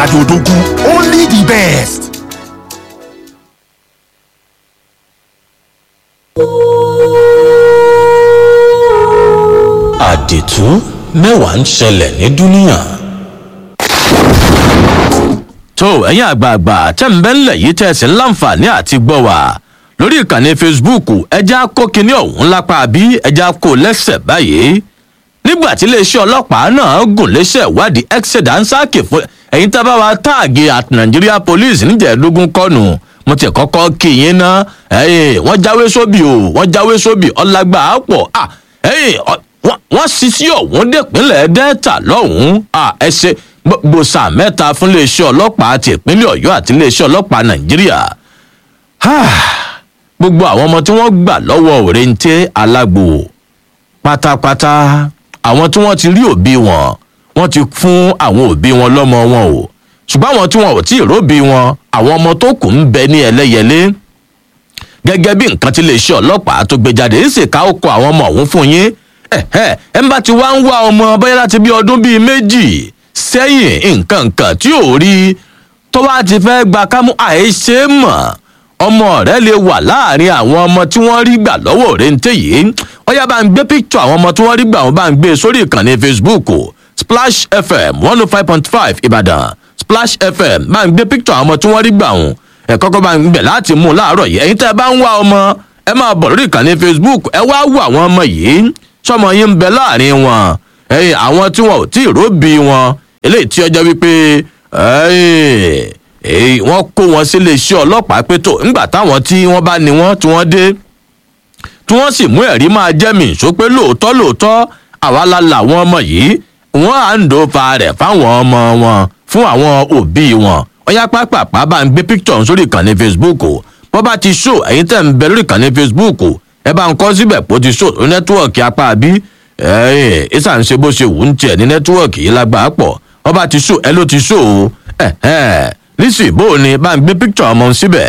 Adodogu, only the best. àdìtú mẹ́wàá ń ṣẹlẹ̀ ní dúníà. tó ẹ̀yin àgbààgbà tẹ́ ń bẹ́ ńlẹ̀ yìí tẹ̀sí láǹfààní àti gbọ́ wá lórí ìkànnì facebook ẹja kó kinní ọ̀hún lápá bí ẹja kó lẹ́sẹ̀ báyìí nígbà tí iléeṣẹ́ ọlọ́pàá náà gùn léṣẹ́ ìwádìí exeter ń sáàkì fún ẹ̀yin tá a bá wa táàgì at nigeria police níjẹ̀ẹ́dógún kọ́nù mo ti kọ́kọ́ kí yín ná wọ́n jáwé sóbì o wọ́n jáwé sóbì ọlágbà á pọ̀ wọ́n ṣiṣí ọ̀hún dẹ̀pínlẹ̀ delta lọ́hùn-ún ẹ ṣe gbòòsà mẹ́ta fún iléeṣẹ́ ọlọ́pàá ti ìpínlẹ̀ ọ̀yọ́ àti iléeṣẹ́ ọlọ́pàá nàìjíríà gbogbo àwọn ọmọ tí wọ́n gbà lọ́wọ́ òrèǹtẹ́ alágbo pátápátá àwọn tí wọ́n ti rí òbí wọn wọ́n ti fún àwọn òbí wọn lọ́mọ wọn o ṣùgbọ́n àwọn tí wọn ò tí ì róbí wọn àwọn ọmọ tó kù ń bẹ ní ẹlẹ́yẹlé gẹ́gẹ́ bí nǹkan tí iléeṣẹ́ ọlọ́pàá tó gbé jáde ń sì ká ó kọ àwọn ọmọ ọ̀hún fún yín ẹ ń bá ti wá ń wá ọmọ bóyá láti bí ọdún bíi méjì sẹ́yìn nǹkan nǹkan tí ò rí tó wá ti fẹ́ gba kámú àìṣe mọ̀ ọmọ rẹ lè wà láàrin àwọn ọmọ tí wọ́n rí gbà lọ́wọ́ òrèǹtẹ̀ yìí ọyá bá ń gbé píkítọ̀ àwọn ọmọ tí wọ́n rí gbà wọ́n bá ń gbé sórí ìkànnì facebook splash fm one oh five point five ìbàdàn splash fm bá ń gbé píkítọ̀ àwọn ọmọ tí wọ́n rí gbà wọ́n ẹ̀ kọ́kọ́ bá ń gbẹ̀ láti mú un láàárọ̀ yìí ẹ̀yin tẹ́ ẹ bá ń wá ọmọ ẹ máa bọ̀ lórí ìkànnì facebook ẹ wá wọ àwọn ọmọ yìí sọmọ yín ń bẹ láàrin wọn ẹyìn àwọn tí wọn ò tí ì róbì wọn eléyìí tí ọjọ́ wípé wọ́n kó wọn sílé iṣẹ́ ọlọ́pàá pé tó ńgbà táwọn tí wọ́n bá ní wọ́n tí wọ́n dé tí wọ́n sì mú ẹ̀rí máa jẹ́ mi ìṣó pé lóòótọ́ lóòótọ́ àwa la làwọn ọmọ yìí wọ́n à ń dòfa rẹ̀ fáwọn ọmọ wọn fún àwọn òbí wọn ọyá pápápá bá ń gbé píkítọ̀ sórí ìkànnì facebook bọ́ bá ti ṣó ẹ̀yin tẹ̀ ń bẹ lórí ìkànnì facebook ẹ bá ń kọ́ síbẹ̀ pé ó ti ṣó ní nẹ́tíwọ̀kì apá bí ìsà ń ṣe bó ṣe wù ń tiẹ̀ ní nẹ́tíwọ̀kì yìí lágbàá pọ̀ wọ́n bá ti ṣó ẹ ló ti ṣó o nísì bó o ní bá ń gbé píkítọ̀ ọmọ síbẹ̀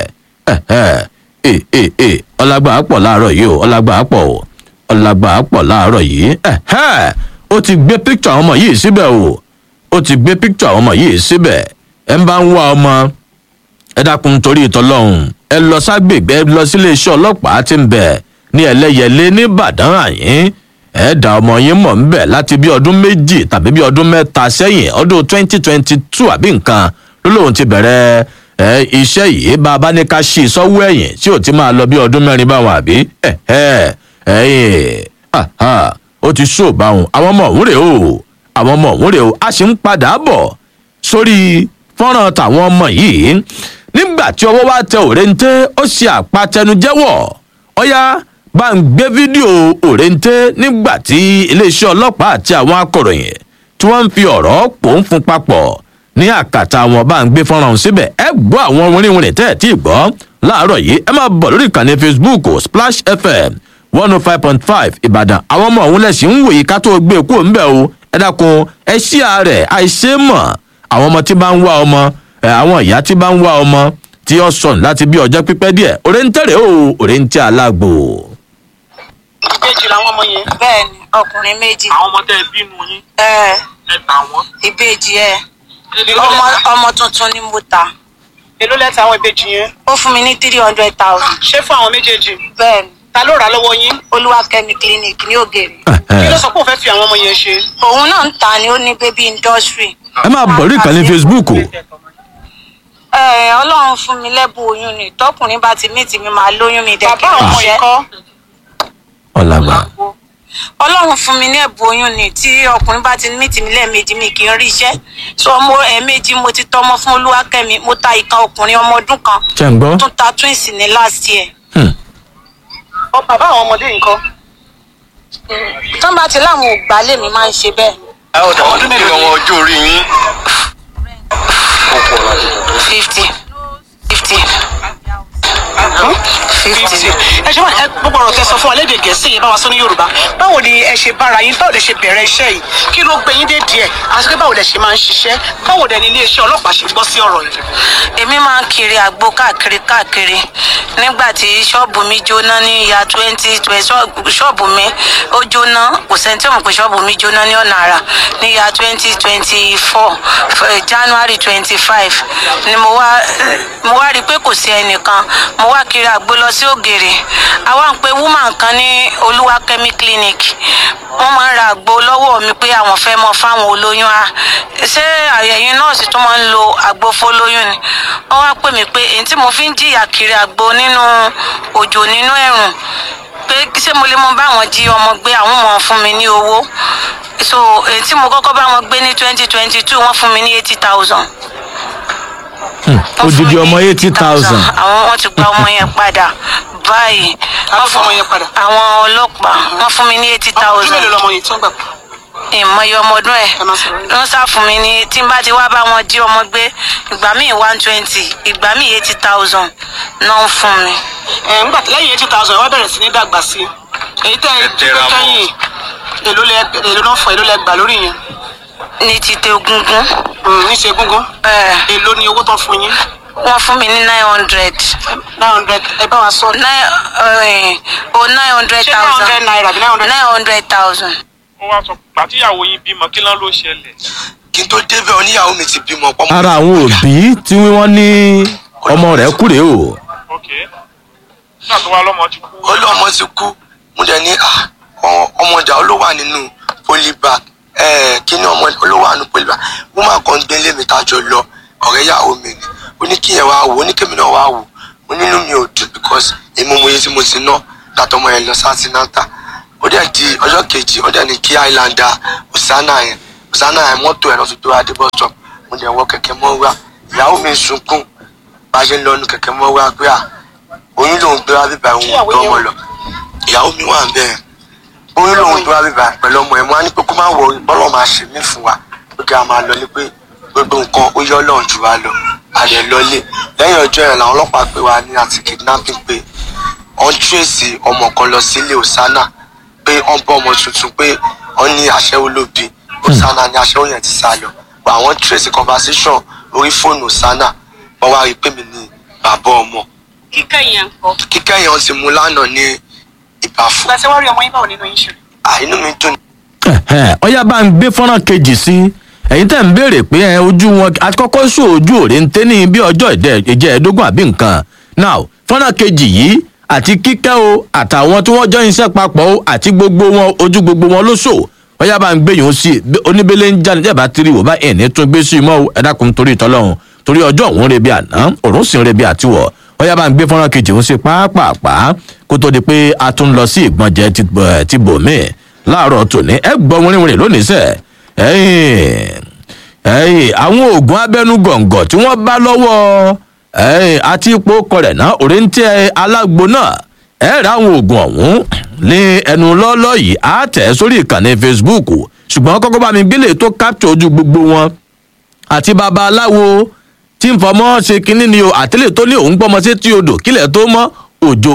ọlágbàá pọ̀ láàárọ̀ yìí o ọlágbàá pọ̀ o ọlágbàá pọ̀ láàárọ̀ yìí ó ti gbé píkítọ̀ ọmọ yìí síbẹ̀ o ó ti gbé píkítọ̀ ọmọ yìí síbẹ̀ ẹ ń bá ń wá ọmọ ẹ dákun torí ìtọ́lọ́hún ẹ lọ ságbègbè ẹ lọ sílé iṣẹ́ ọlọ́pàá ti ń bẹ̀ ní ẹlẹ́yẹlé nìbàdàn àyín ẹ dá ọmọ yín mọ̀ ń bẹ̀ láti bí ọdún méjì tàbí bí ọdún mẹ́ta sẹ́yìn ọdún twenty twenty two àbí nǹkan ló lóun ti bẹ̀rẹ̀ ẹ iṣẹ́ yìí bá a bá ní ká ṣí sọ́wọ́ ẹ̀yìn tí ò ti máa lọ bí ọdún mẹ́rin báwọn àbí ẹ ẹ ẹyìn ó ti ṣó báwọn àwọn ọmọ òun rè o àwọn ọmọ òun rè o a sì ń padà bọ̀ sórí fọ́nrán tàwọn ọmọ yìí nígbà tí ọwọ́ wa tẹ òrèǹté ó ṣe àpatẹnujẹ́wọ̀ ọ̀yá bá ń gbé fídíò òrèǹté nígbà tí iléeṣẹ́ ọlọ́pàá àti àwọn akọ̀ròyìn tí wọ́n ń fi ọ̀rọ̀ pò ń fún papọ̀ ní àkàtà wọn bá ń gbé fọ́nrán síbẹ̀ ẹ gbọ́ àwọn wínrínwínrín tẹ́ ẹ̀ tí ì gbọ́ láàárọ̀ yìí ẹ máa bọ̀ lórí ìkànnì facebook splash fm one oh five point five ìbàdàn àwọn ọmọ òun lẹ̀sìn ń wòye ká tó gbé kúrò ńbẹ̀ o ẹ dákun ẹ ṣí ààrẹ àìṣe mọ̀ àwọn ọmọ tí bá ń wá ọmọ àwọn ìyá tí bá ń wá ọmọ tí ó sọnù láti bí ọjọ́ pípẹ́ díẹ̀ òrèǹtẹ̀rẹ̀ o òrèǹtẹ̀ alágbò. ìbejì làwọn ọmọ yẹn. bẹẹni ọkùnrin méjì àwọn ọmọ tẹ ẹ bínú yín ẹ ẹ tà wọn. ìbejì ẹ èló ọmọ lẹ́ta- ọmọ tuntun ni mo ta èló lẹ́ta àwọn ìbejì yẹn. ó fún mi ní three hundred thousand ṣé fún àwọn méjèèjì. bẹẹni ta ló rà á lọ́wọ́ yín. olúwakẹmi clinic ní ògèrè kí ló sọ pé òun fẹ́ fi àwọn ọmọ yẹn ṣe. òun náà ń ta ni ó ní baby industry ẹ máa bọ̀ lórí ìkànnì facebook o ẹ ọlọ́run fún mi lẹ́bùn oyún ni tọkùnrin bá ti mí tì mí máa lóyún mi bàbá dẹ́kun àwọn ọmọ yìí kọ́. ọ̀làgbà ọlọ́run fún mi ní ẹ̀bùn oyún ni tí ọkùnrin bá ti mí tì mí lẹ́ẹ̀mejì mi kì í rí iṣẹ́ so mo ẹ̀ẹ̀mejì mo ti tọ́mọ fún olúwakẹ́mi mo ta ìkan ọkùnrin ọmọ ọdún kan ṣe ń gbọ́ tún ta twins ní last year ọ bàbá àwọn ọmọdé yìí kọ́. tán bá ti láwọn ò gbà lèmi máa ń ṣe bẹ́ẹ̀ ọdún mélòó ni àwọn ọjọ́ orí yín fifty fifty fifty. ẹ ẹ ṣe wá ẹ gbogbo ọ̀rọ̀ tẹ sọ fún wa lédè gẹ̀ẹ́sì yẹn bá wa sọ ní yorùbá báwo ni ẹ ṣe bára yín báwo lẹ ṣe bẹ̀rẹ̀ iṣẹ́ yìí kí ló gbé yín dé díẹ̀ àti pé báwo lẹ ṣe máa ń ṣiṣẹ́ báwo dẹ̀ ni iléeṣẹ́ ọlọ́pàá ṣe gbọ́ sí ọ̀rọ̀ yìí. èmi máa ń kiri àgbo káàkiri káàkiri nígbà tí ṣọ́ọ̀bù mi jóná ní ìyá twenty ṣọ́ọ̀bù mi ó jóná kò sẹ́ni tí ò mọ̀ pé ṣọ́ọ̀bù mi jóná ní ọ̀nà àrà ní ìyá twenty twenty four january twenty five ni mo wá mo wá rí i pé kò sí ẹnìkan mo wá kiri àgbo lọ sí ògèrè àwa ń pe woman kan ní olúwakẹ́mi clinic wọ́n máa ń ra àgbo lọ́wọ́ mi pé àwọn fẹ́ mọ fáwọn olóyún a ṣé àyẹ̀yìn nọ́ọ̀sì tó máa ń lo àgbo fólóyún ni wọ́n wá pè mí pé èyí tí mo fi ń jìyà kiri àgbo nínú òjò nínú ẹ̀rùn pé ṣé mo lè mọ báwọn jí ọmọ gbé àwọn mọ̀ fún mi ní owó so èyí tí mo kọ́kọ́ bá wọn gbé ní twenty twenty two wọ́n fún mi ní eighty thousand odidi ọmọ eighty thousand àwọn wọn ti gba ọmọ yẹn padà báyìí Ta ló fún ọmọ yẹn padà? àwọn ọlọ́pàá wọ́n fún mi ní eighty ọdún thousand mélòó lọmọ yìí tó ń gbà pọ̀? ìmọye ọmọ ọdún ẹ Ẹ má sọ̀rọ̀ yìí. ló ń sá fún mi ní tí n bá ti wá bá wọn jí ọmọ gbé ìgbà míì one twenty ìgbà míì eighty thousand náà ń fún mi. ẹ ńgbà tí lẹ́yìn eighty thousand wọ́n bẹ̀rẹ̀ sí ní dàgbà sí i èyí tẹ́ ẹ tẹra mọ́. kẹ́yìn èló lẹ èló náà fọ èló lẹ gbà lórí yẹn ní ti tẹ egungun Mm, ní ṣe gúngún ẹ èló ni owó tán fún yín wọ́n fún mi ní nine hundred nine hundred ẹ bá wa sọ nine ẹ o nine hundred ṣé nine hundred thousand naira àbí nine hundred nine hundred thousand. ó wá sọ pàtíyàwó yín bímọ kí ló ló ṣẹlẹ̀. kí n tó débẹ̀ oníyàwó mi ti bímọ pọ́nmọ́. ara àwọn òbí tí wọ́n ní ọmọ rẹ̀ kúrè o ok nígbà tó wá lọ́mọ ti kú. ó lé ọmọ ti kú mo dẹ̀ ní ah, ọ- ọmọ ọjà ó ló wà nínú polybag kí ni ọmọ ó ló wà nínú polybag wọ́n máa kàn gbé lé mi tájọ lọ ọ̀rẹ́ ìyàwó mi ni ó ní kíyẹn wá wò ó ní kémi náà wá wò ó nínú mi ò dùn because èmi mo yẹ tí mo ti ná látọmọ yẹn lọ sátínátà ó dẹ̀ di ọjọ́ kejì ó dẹ̀ ní kí islander osana yẹn osana yẹn mọ́tò ẹ̀ lọ́tún tó wá dé bus stop mo dẹ̀ wọ kẹ̀kẹ́ mọ́ wá ìyàwó mi sunkún bá a ṣe ń lọ nu kẹ̀kẹ́ mọ́ wá pé à oyún lòun gbé wá bíbá òun Ìyàwó ọ̀dọ́ yẹn ọmọ wà? lọ ìyàwó mi wà bẹ́ẹ̀ oyún lòun gbé wá bíbá pẹ̀lú ọmọ ẹ̀ mo á ní pé kó má wọ bọ́lọ̀ máa ṣe mí fún wa pé kí a máa lọ ní pé gbogbo nǹkan ó yọ ọlọ́run jù wá lọ a lè lọlé lẹ́yìn ọjọ́ yẹn làwọn ọlọ́pàá pè wá ní àti kidnapping pé wọ́n tírèsì ọmọ kan lọ sílé osana pé wọ́n bọ́ ọmọ tuntun pé wọ́n ní aṣẹ́wó ló bí osana ní aṣẹ́wó yẹn ti sá lọ pé àwọn tírèsì conversation orí fóònù osana wọ́n wá rí i pé mi ní bàbá ọmọ kíkẹ́ yẹn kọ́ kíkẹ́ yẹn ti mú lánàá ní ìbàfọ̀ ìgbà tí wọ́n rí ọmọ yín báwo nínú yín ṣe àìnú mi dùn Ẹ̀hẹ́n, ọyá bá ń gbé fọ́nrán kejì sí ẹ̀yin tẹ́ ń béèrè pé ẹ ojú wọn akọ́kọ́ sọ ojú òre ń tẹ́ ní bí ọjọ́ ìdẹ- ìjẹ́ẹ̀dógún àbí nǹkan now fọ́nrán kejì yìí àti kíkẹ́ o àtàwọn tí wọ́n jọ iṣẹ́ papọ̀ o àti gbogbo wọn ojú gbogbo wọn ló sò ọyá bá ń gbé yòó sí i oníbélé ń jáde jẹ́bà tiri wò bá ẹ̀ ní tún gbé sí i mọ́ o ẹ dákun torí ìtọ́lọ́hún torí ọjọ́ òun rebi àná òrùn sì ń rebi àtiwọ̀ ọyá bá ń gbé fọ́nrán kejì òun sí pàápàá kó tó di pé a tún lọ sí ìgbọ̀njẹ ti bọ̀- ti bòmíì láàárọ̀ tòní ẹ gbọ́ wínrínwínrín lónìí sẹ́ ẹ̀yìn ẹ̀yìn àwọn oògùn abẹ́nú gọ̀ǹgọ̀ tí wọ́n bá lọ́wọ́ ẹ̀yìn àti ipò kọrẹ̀ náà òrèǹtẹ̀ alágbo náà ẹ̀ rà àwọn oògùn ọ̀hún ní ẹnu lọ́lọ́ yìí á tẹ̀ sórí ìkànnì facebook ṣùgbọ́n kọ́kọ́ bá mi gbélé tó capture ojú gbogbo wọn àti babaláwo tí ń fọmọ ṣe kínní ni o àtẹlẹ tó ní òun gbọmọ sí tí odò kílẹ̀ tó mọ́ òjò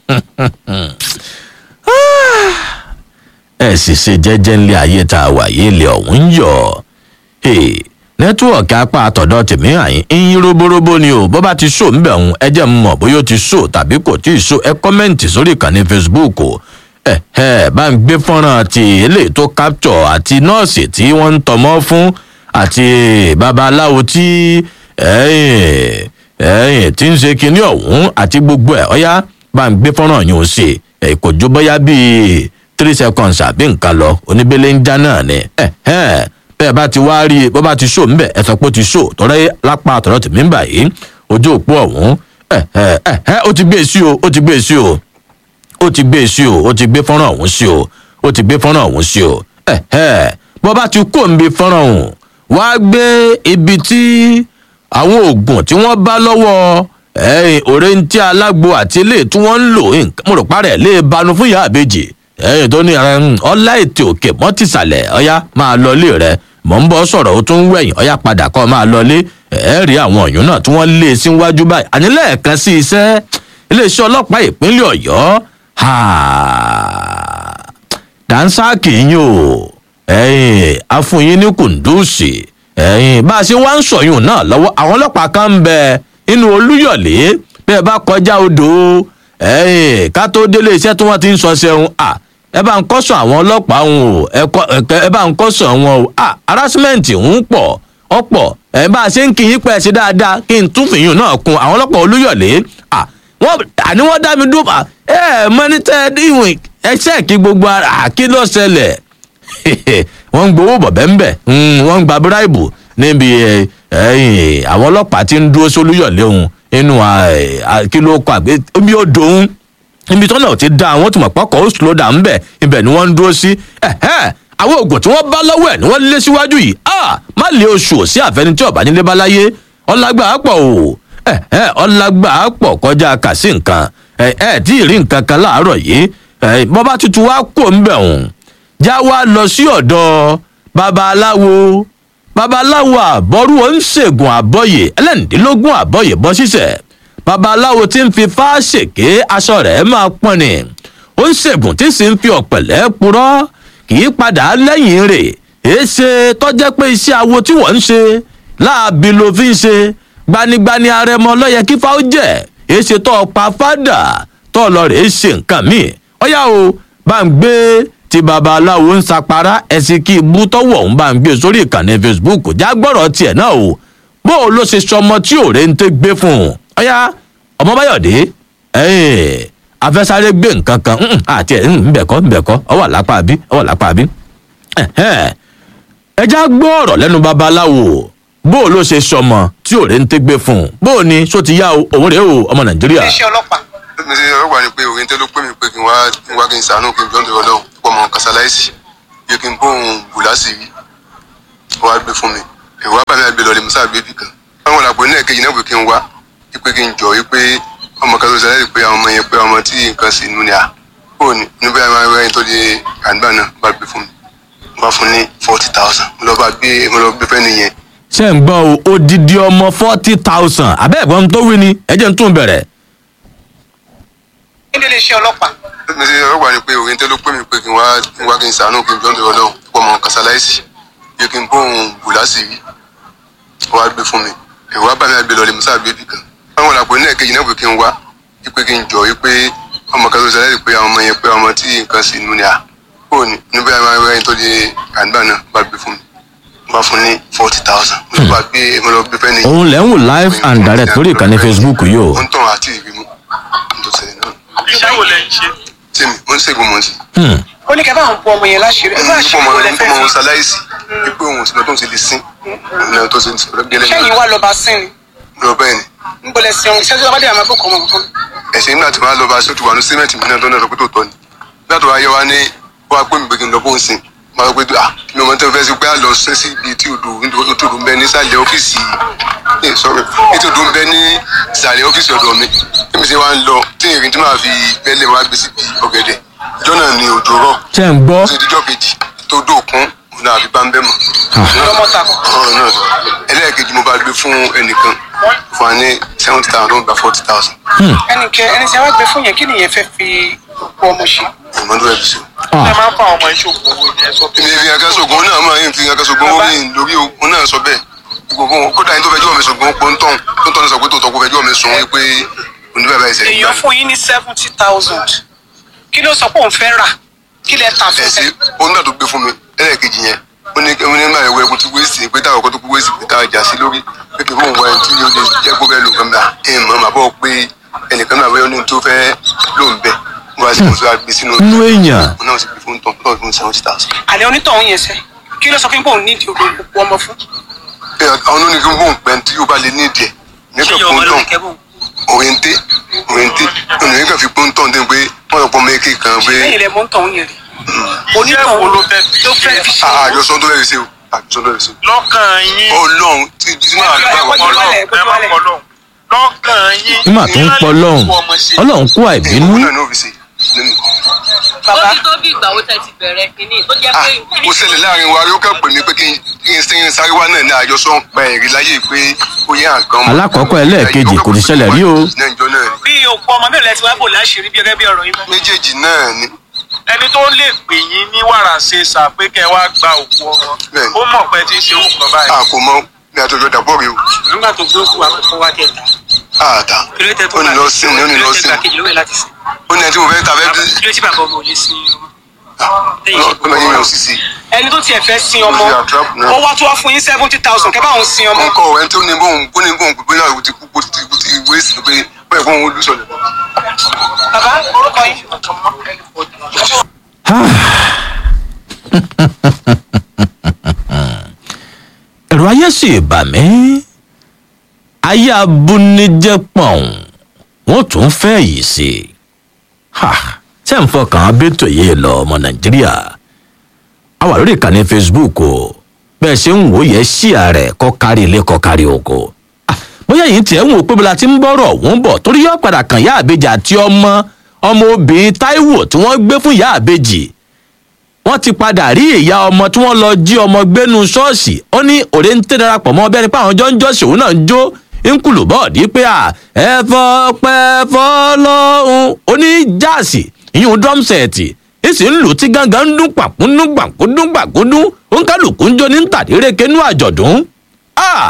ẹ sì ṣe jẹ́jẹ́ ńlẹ̀ ayé tá a wà yìí lè ọ̀hún ń yọ̀ Hey, nẹ́tíwọ̀kì apá àtọ̀dọ̀ tèmi àyín ń roborobo ni o bó bá ti ṣó ńbẹ̀ ọ̀hún ẹ jẹ́ n mọ̀ bóyá ó ti ṣó tàbí kò tí ì ṣó ẹ kọ́mẹ́ǹtì sórí ìkànnì facebook o ẹ ẹ bá ń gbé fọ́nrán ti eléyìí tó capture àti nọ́ọ̀sì tí wọ́n ń tọmọ́ fún àti babaláwo tí ẹ̀yìn ẹ̀yìn tí ń ṣe kinní ọ̀hún àti gbogbo ẹ̀ ọ̀yá bá ń gbé fọ́nrán yìí ó ṣe ẹ̀ kò jó bóyá bíi three seconds àbí nǹkan lọ oníbélé ń já náà ni ẹ̀ ẹ̀ bẹ́ẹ̀ bá ti wá rí i bó bá ti ṣó ńbẹ̀ ẹ̀ sọ pé ó ti ṣó tọ́rẹ́ lápá àtọ̀rọ̀ tèmi ń bà yìí ojú òpó ọ̀hún ẹ̀ ẹ̀ ẹ̀ ẹ̀ ó ti gbé e sí o ó ti gbé e sí o ó ti gbé e sí o ó ti gbé fọ́nrán ọ̀hún sí o ó ti gbé fọ́nrán ọ̀hún sí o ẹ̀ ẹ̀ bó bá ti kó nbí fọ́nrán ọ̀hún wá gbé ibi tí àwọn oògùn tí wọ́n bá lọ́wọ́ ẹ̀yìn òrèǹtí alágbo àti ilé tí wọ́n ń lò nǹkan mo rò parẹ́ lè banu fún ìyá àbèjì ẹ̀yìn tó ní ọlá ètè òkè mọ́ tìsàlẹ̀ ọ̀yá máa lọ ilé rẹ̀ mọ̀ ń bọ́ sọ̀rọ̀ ó tún wẹ̀yìn ọ̀yá padà kọ́ máa lọ ilé ẹ̀ rí àwọn ọ̀yún náà tí wọ́n lé e síwájú báyìí àní lẹ́ẹ̀kan sí iṣẹ́ iléeṣẹ́ ọlọ́pàá ìpínlẹ̀ ọ̀yọ́ ha dánsáàkì yín o ẹ̀yìn afúnyín ní kùndùsì ẹ̀yìn bá a ṣe wá ń sọ̀yún náà lọ́wọ́ àwọn ọlọ́pàá kan ń bẹ inú olúyọ̀lé bí ẹ bá kọjá odò ẹ̀yìn ká tó délé iṣẹ́ tí wọ́n ti ń sọ ṣẹ́hun à ẹ bá ń kọ́sọ̀ àwọn ọlọ́pàá wọn o ẹ kọ́- ẹ- ẹ bá ń kọ́sọ̀ wọn o à harassment ń pọ̀ ọ̀pọ̀ ẹ bá a ṣe ń kí yín pẹ́ ṣe dáadáa kí n tún fìyún náà kun àwọn ọlọ́pàá olúyọ̀lé à wọ́n àní wọ́n dá mi dúró à, ẹ ẹ mọ́ni tẹ́ ẹ díwìn ẹ ṣẹ́ẹ̀kì gbogbo ara àkí ló ṣẹlẹ̀ wọ́n ń gbowó bọ̀bẹ́ ń bẹ̀ wọ́n ń gba bíráìbù níbi ẹ, ẹ̀yìn àwọn ọlọ́pàá ti ń dúró sólúyọ̀lé òun inú ẹ, à, kí ló kọ àgbẹ̀ omi ó dòun ibi tó náà ti dá àwọn tó mọ̀ pọ́kọ̀ ó slow down ńbẹ̀ ibẹ̀ ni wọ́n ń dúró sí ẹ̀hẹ́n, àwọn oògùn tí wọ́n bá lọ́wọ́ ẹ̀ ni wọ́n lé síwájú yìí ah, má lé oṣù ò sí àfẹni tí ọ̀bá nílé bá láyé ọlágbà pọ̀ o ẹ̀hẹ́n, ọlágbà pọ̀ kọjá kà sí nǹkan ẹ̀ ẹ̀ tí ì rí nǹkan kan láàárọ̀ yìí ẹ̀ bọ́bá tuntun wá kó ń bẹ̀ òun já wá lọ sí ọ̀dọ̀ babaláwo babaláwo àbọ̀rú oníṣègùn àbọ̀yè ẹlẹ́ǹdínlógún àbọ̀yè bọ́ sísẹ̀ babaláwo tí ń fi fáṣèké aṣọ rẹ̀ máa pọ́n ni oníṣègùn tí sì ń fi ọ̀pẹ̀lẹ́ purọ́ kì í padà lẹ́yìn rẹ̀ èéṣe tọ́jẹ́ pé iṣẹ́ awo tí wọ́n ń ṣe láàbí ló fi ń ṣe gbanigbani arẹmọ lọ́yẹ kí fáwọn jẹ́ èéṣe tó pa fádà tó lọ rèé ṣe nǹkan míì ọ̀yá o bá ń gbé tí babaláwo ń sapara ẹsìn kí ibú tọwọ ń bá ń gbé sórí ìkànnì facebook jágbọ́rọ̀ tiẹ̀ náà o bó o ló ṣe sọmọ tí òre ń tẹ́ gbé fún un ọ̀yá ọmọ báyọ̀dé ẹ̀ẹ́n afẹ́sáré gbé nǹkan kan mm, àti ẹ̀ ńbẹ̀kọ́ ńbẹ̀kọ́ ọwọ́ àlápá bí ọwọ́ àlápá bí ẹ̀hẹ́n. ẹ já gbọ́ ọ̀rọ̀ lẹ́nu babaláwo bó o ló ṣe sọmọ tí òre ń tẹ́ gbé fún un bó o ní só ti yá o òun rèé o ọmọ nàìjíríà. iléeṣẹ́ ọlọ́pàá mi ṣe ọlọ́pàá ni pé òyìn tẹ́ ló pè mí pé kí n wá kí n wá kí n sàánú kí n jọ́ ń dọ̀rọ̀ lọ́wọ́ pọ̀ mọ́ kásáláìsì yẹ kí n bóun bù lásìrí wọ́n á gbé fún mi èrò wá bá mi àgbẹ̀ lọ́lẹ̀ musa gbé bì kan báwọn làpò ní ẹ̀kejì náà pé kí n wá pé kí n jọ pé ọmọ kan tó ṣẹlẹ̀ pé àwọn ọmọ yẹn pé ọmọ tí nǹkan sì nù ní à ó ní níbi àwọn ẹ̀rọ ẹni tó di àgbà náà bá gbé fún mi wọ́n bá fún ní forty thousand mo lọ bá gbé mo lọ gbé fẹ́ nìyẹn ṣé ń gbọ́ o odidi ọmọ forty thousand abẹ́ẹ̀gbọ́n tó wí ni ẹ jẹ́ ń tún bẹ̀rẹ̀. ní iléeṣẹ́ ọlọ́pàá mi ṣe ọlọ́pàá ni pé òyìn tẹ́ ló pè mí pé kí n wá kí n wá kí n sàánú kí n jọ́ ń dọ̀rọ̀ lọ́wọ́ pọ̀ mọ́ kásáláìsì yẹ kí n bóun bù lásìrí wọ́n á gbé fún mi èrò wá bá mi àgbẹ̀ lọ́lẹ̀ musa gbé bì kan báwọn làpò ní ẹ̀kejì náà pé kí n wá pé kí n jọ pé ọmọ kan tó ṣẹlẹ̀ pé àwọn ọmọ yẹn pé ọmọ tí nǹkan sì nù ní à ó ní níbi àwọn ẹ̀rọ ẹni tó di àgbà náà bá gbé fún mi wọ́n bá fún ní forty thousand mo lọ bá gbé mo lọ gbé fẹ́ nìyẹn òun lẹ́ ń wò live and direct lórí ìkànnì facebook yìí o. ó ń tàn àti ìrìmú tó ṣẹlẹ̀ náà iṣẹ́ wo lẹ ń ṣe tèmi ó ń ṣègùn mọ́tì Hmm. ó ní kẹ́ bá àwọn bu ọmọ yẹn láṣìírí ẹ bá àṣírí ọmọ wo lẹ fẹ́ ọmọ fi ṣaláìsì wípé òun òsínà tó ń ṣe lè sín ìlànà tó ṣe ń sọ̀rọ̀ gẹ́lẹ́ ṣẹ́yìn wá lọ́ba sí ni lọ bẹ́ẹ̀ ni ń bọ̀lẹ̀ sí ọ̀hún ṣẹ́jú ọba dé àmọ́ àbúkọ̀ ọmọ kankan ẹ̀sìn nígbà tí wọ́n á lọ bá aṣọ tó wà ní símẹ́ǹtì mi náà tó náà sọ pé tó tọ́ ni nígbà tó wá yẹ wá ní wọ́n á pè mí pé kí n lọ bó ń sìn wọ́n á sọ pé ah mi ò mọ tẹ́lẹ̀ fẹ́ sí pé á lọ sẹ́ sí ibi tí odò tí odò ń bẹ nísàlẹ̀ ọ́fíìsì ẹ̀ sọ̀rọ̀ tí odò ń bẹ ní ìsàlẹ̀ ọ́fíìsì ọ̀dọ̀ mi tí mi ṣe wá ń lọ tí ìrìn tí màá fi bẹ́lẹ̀ wá gbé síbi ọ̀gẹ̀dẹ̀ ìjọ náà ni òjò rọ̀ ṣé ń gbọ́ ó ti dijọ́ kejì tó dóòkun òun náà àbí bá ń bẹ́ mọ̀ lọ́mọ ta ọ̀rọ̀ náà ẹlẹ́ẹ̀kejì mo bá gbé fún ẹnìkan fún wa ní seventy thousand ó ń gba forty thousand ẹnìkẹ́ ẹni tí a wá gbé fún yẹn kí nìyẹn fẹ́ fi òkú ọmọ ṣe ìmọ̀tò ẹ̀ fi ṣe. ẹ máa ń kọ́ àwọn ọmọ ìṣògùn owó ni ẹ sọ pé èmi fi kankan sọ̀gbọ́n náà máa ń fi kankan sọ̀gbọ́n ó rìn lórí òun náà sọ bẹ́ẹ̀ gbogbo wọn kódà yín tó fẹjọ́ mi sọ̀gbọ́n pọ̀ ń tán tó ń tán ní sọ pé tó tọ́ kó fẹjọ́ mi sùn wípé oníbàbà ẹ̀sẹ̀ èèyàn fún yín ní seventy thousand kí ló sọ pé òun fẹ́ rà kí lẹ tà fún ẹ̀sẹ̀ fẹ́ òun náà tó gbé fún mi ẹlẹ́ẹ̀kejì yẹn ó ní ó ní máa ẹ̀wọ̀ ẹkùn tí wéèsì pé táwọn ọkọ̀ tó kú wéèsì pé táwọn ìjà sí lórí pé kí fóun wá ẹni tí yóò lè jẹ́ kó fẹ́ lò nǹkan bá ẹ̀ mọ̀ màá bọ̀ pé ẹnìkan náà bẹ́ẹ̀ ní tó fẹ́ lò ń bẹ̀ wọ́n á sì mọ̀ sí wa gbé sínú inú èèyàn òun náà sì gbé fún tán tán fún seventy thousand. àlẹ́ onítọ̀hún yẹn sẹ́ kí ló sọ fún yín pé òun nídìí òkú ọmọ fún àwọn oníkẹ́ bóun pẹ́ tí yóò bá lè ní ìdíẹ̀ nígbà fún tán òyìnté òyìnté ònìyàn kan fi pọ́ńtọ́n dé pé wọ́n lọ pọ́ mẹ́kẹ́ kan pé lẹ́yìn rẹ̀ mọ́ ń tọ̀hún yẹn rí iṣẹ́ wo ló fẹ́ fi tó fẹ́ fi ṣe ṣe àjọsọ tó lẹ́yìn sí o àjọsọ tó lẹ́yìn sí lọ́kàn yín o ọlọ́run tí tí máa Ẹ- gbà ẹ- wọ́n ẹ- ọlọ́run wálẹ̀, ẹ gbójú má wálẹ̀. kọ́ lọ́hùn lọ́kàn yín nígbà tó ń pọ lọ́hùn ọlọ́run kú àìbínú òun náà ní òfìsì nínú bàbá ó ti tó bí ìgbà wo tẹ ti bẹ̀rẹ̀ kínní tó jẹ́ ah pé ó ṣẹlẹ̀ láàrin wa yóò kẹ́ pè mí pé kí n kí n sẹ́yìn sáré wá náà ní àjọsọ ń pa ẹ̀rí láyé pé ó yẹ àgàn mọ́. Alákọ̀ọ́kọ́ ẹlẹ́ẹ̀kejì kò ní ṣẹlẹ̀ rí o. náà ìjọ náà rí. bí òkú ọmọ mélòó lẹ́tí wá bò láṣìírí bí gẹ́gẹ́ bí ọ̀rọ̀ yín bá. méjèèjì náà ni ẹni tó lè pè yín ní wàrà ṣe sà pé kẹ wá gba òkú ọmọ Bẹ́ẹ̀ni. ó mọ̀ pé tí ń ṣe òkú kan báyìí. a kò mọ ní àtọjọ dàbọ rẹ o nígbà tó gbé òkú àkọ́kọ́ wá kẹta àtà kí ló tẹ tó ó ní lọ sí ni ó ní lọ sí kí ló tẹ ni gbà kejì lówẹ̀ láti sìn. ó ní ẹni tí mo fẹ́ ta fẹ́ kí ló tí bàbá ọmọ ò lè sin ọmọ. ọmọ yín yàn sísè ẹni tó tiẹ̀ fẹ́ sin ọmọ Ó ṣe àtrap náà. ó wá tó wá fún yín seventy thousand kẹ́ bá òun sin ọmọ. wọn kọ ẹni tó ní bóun kó ní bóun pípé náà ti kú kó ti kú ti wé sí pé bẹ́ẹ̀ fún òun olùsọ̀lẹ̀ bàbá orúkọ yín. ẹ̀rọ ayé sì bà mí ayé abúnijẹ́ pọ̀n wọ́n tún fẹ́ yìí sí i ha ṣé ń fọkàn abétò yìí lọ ọmọ nàìjíríà a wà lórí ìkànnì facebook o bẹ́ẹ̀ ṣe ń wò yẹ sí ààrẹ kọ́ kárí ilé kọ́ kárí oko Ah, bóyá yìí tiẹ̀ ń wò pé bọ́lá ti ń bọ́rọ̀ wọ́n bọ̀ torí yóò padà kàn yá àbejì àti ọmọ ọmọ obìnrin táíwò tí wọ́n gbé fún yá àbejì wọ́n ti padà rí ìyá ọmọ tí wọ́n lọ jí ọmọ gbénu ṣọ́ọ̀ṣì ó ní òde ń tẹ́ darapọ̀ mọ́ bẹ́ẹ̀ ni pé àwọn jọ ń jọ́sìn òun náà ń jó ń kùlù bọ́ọ̀dì pé à ẹ fọpẹ́ fọlọ́hún ó ní jáàsì ìyún drum set ìsì ń lù tí gángan ń dún pàkúndún pàkúndún pàkúndún ó ń kálukú ń jó ní tàdíreke nú àjọ̀dún. Ah!